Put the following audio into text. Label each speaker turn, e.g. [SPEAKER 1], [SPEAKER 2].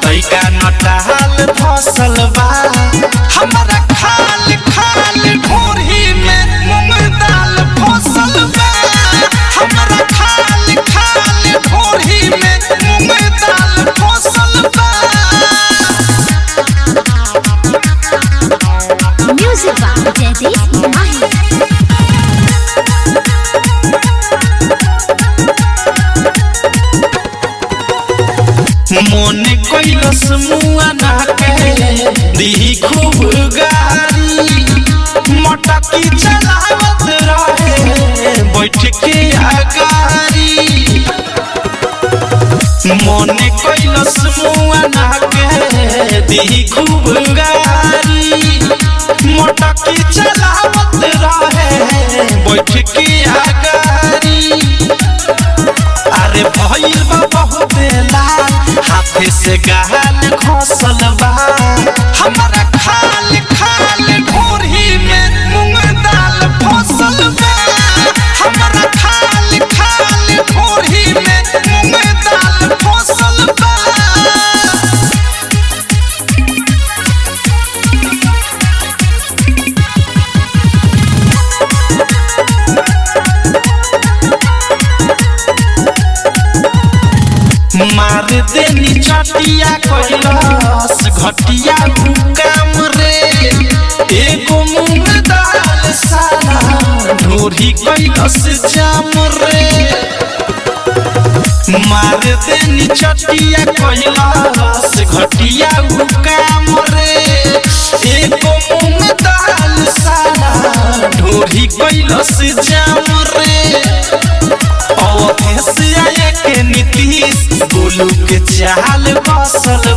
[SPEAKER 1] लइका नटाल फसल बा हमारा खाल खाल ढोरी में मूंग दाल फसल बा हमारा खाल खाल ढोरी में मूंग दाल फसल बा
[SPEAKER 2] Music by Jaideep Mahi.
[SPEAKER 1] मन कैलस मुआ ना के दी खूब गारी मटकी चलावत रहे बैठ के अगारी मन कैलस मुआ ना के दी खूब गारी मटकी चलावत रहे बैठ के अगारी अरे भइल बा बहुत लाल हाथे से गाल घोसल बा हमारा खाल खाल ढोरी में मूंग दाल फसल बा हमारा खाल खाल ढोरी में मूंग दाल फसल बा मार देनी चटिया कैलस घटिया काम रे एगो मूंग दाल साला ढोरी कैलस जाम रे मार देनी चटिया कैलस घटिया काम रे एगो मूंग दाल साला ढोरी कैलस जाम रे अवधेश आया के नीतीश गोलू के चाल बसल